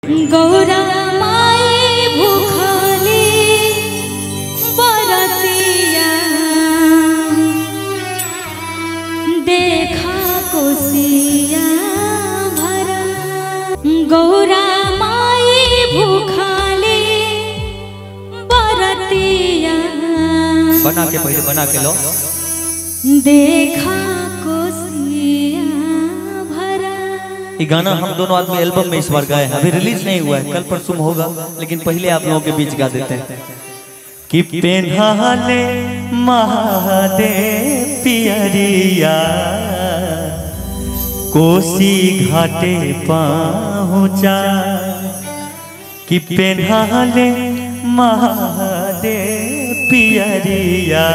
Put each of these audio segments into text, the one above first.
गौरा माई भूखली बरतिया देखा कोसिया भरा गौरा माई भूखली बरतिया बना के पहले बना के लो देखा कोसिया भरा ये गाना हम दोनों आदमी एल्बम में इस बार गाए हैं अभी रिलीज नहीं हुआ है कल परसों में होगा लेकिन पहले आप लोगों के बीच गा देते हैं कि पेन्हाले महादेव पियरिया कोसी घाटे पहुँचा कि पेन्हाले महादेव पियरिया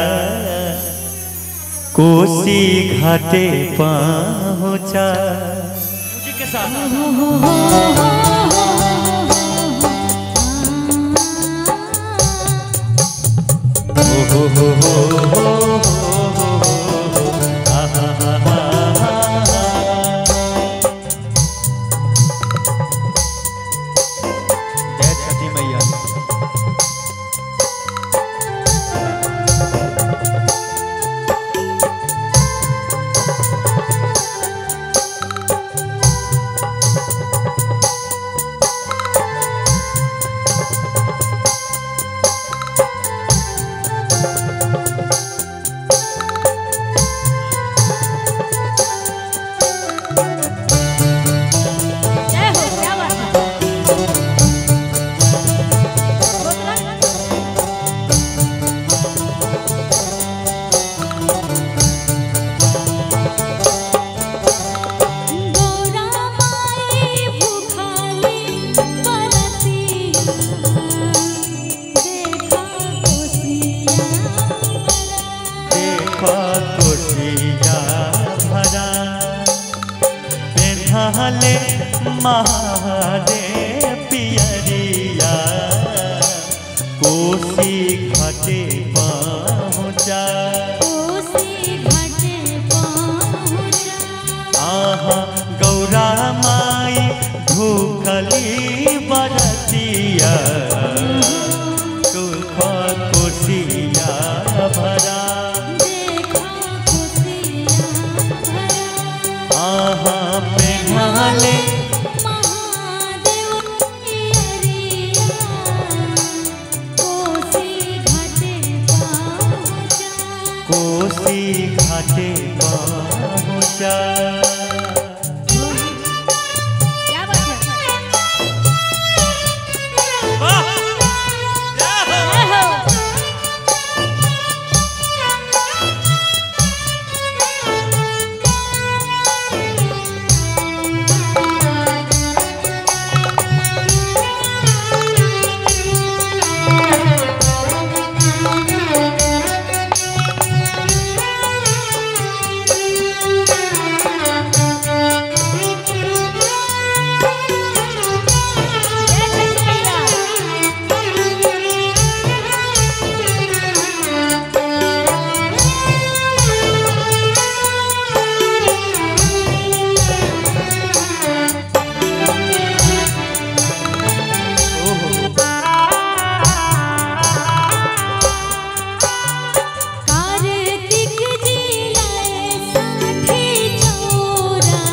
कोसी घाटे पहुँचा के साथ जय छठी मैया जय हो क्या बात है गौरा माई भूखाली बरतिया देखा कोसिया देखो कोशिया भरा पेन्हाले महादेव पियरिया कोसी घाटे पहुँचा कोसी घाटे पहुँचा आहा गौरा माई भूखली बरतिया सुख कोशिया भरा देखा कोसिया भरा आहा पेन्हाले महादेव पियरिया कोसी घाटे पहुँचा कोसी घाटे पहुँचा क्या बात है जय हो जय छठी कार्तिक जिलाए साठी चोरा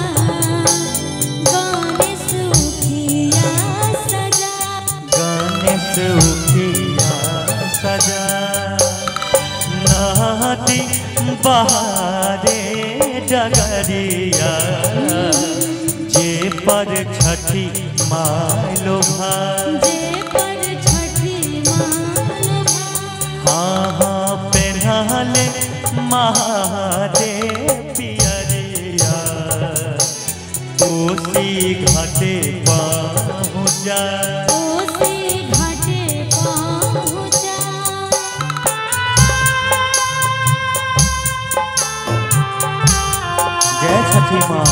गणेश उखिया सजा गणेश उठिया सजा नदी बहारे डगरिया जे पर छठी मालो भाई जे पर छठी माल हाँ हाँ पेन्हाले महादेव पियरिया कोसी घाटे पहुँचा कोसी घाटे पहुँचा जय छठी माँ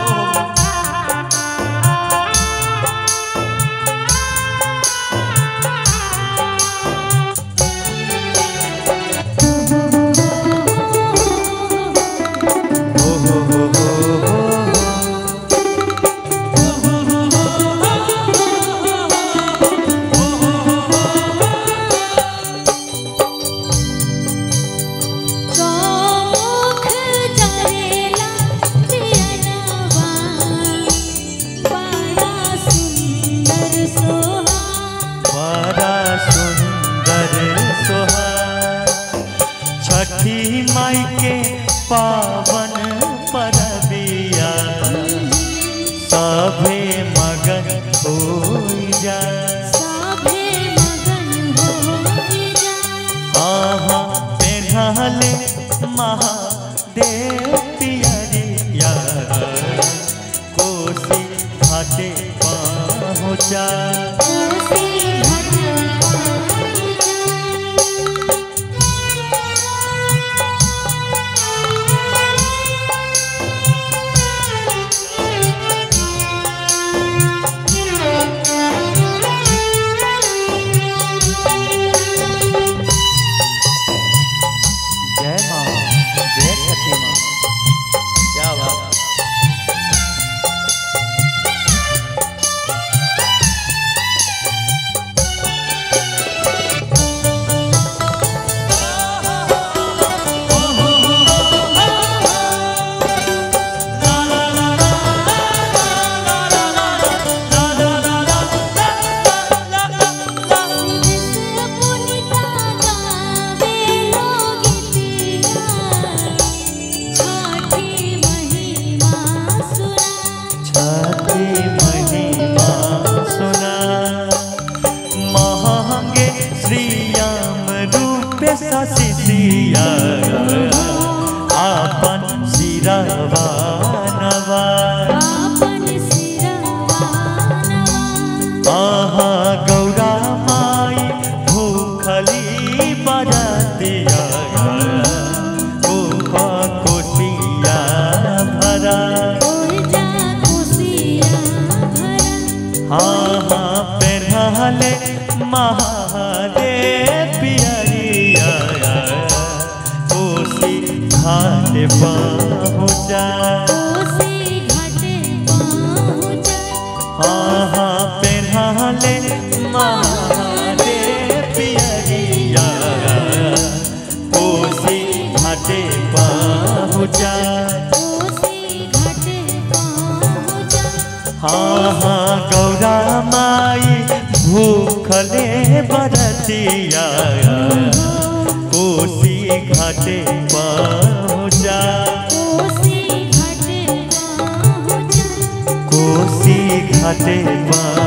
जय ससिया आपन सिरवा नवा आपन सिरवा नवा आहा गौरा माई भूखली बरतिया कोपा कोटिया भरा ओर जा खुशिया भरा हाँ हाँ पेरहले महादेव पियरिया कोसी घाट पहुँचा कोसी घाटे पहुँचा हाँ हाँ पेरहले महादेव पियरिया कोसी घाटे पहुँचा कोसी घाटे पहुँचा हाँ हाँ गौरा माई भूखले बरतिया कोसी घाटे पहुँचा कोसी घाटे पहुँचा कोसी घाटे पहुँचा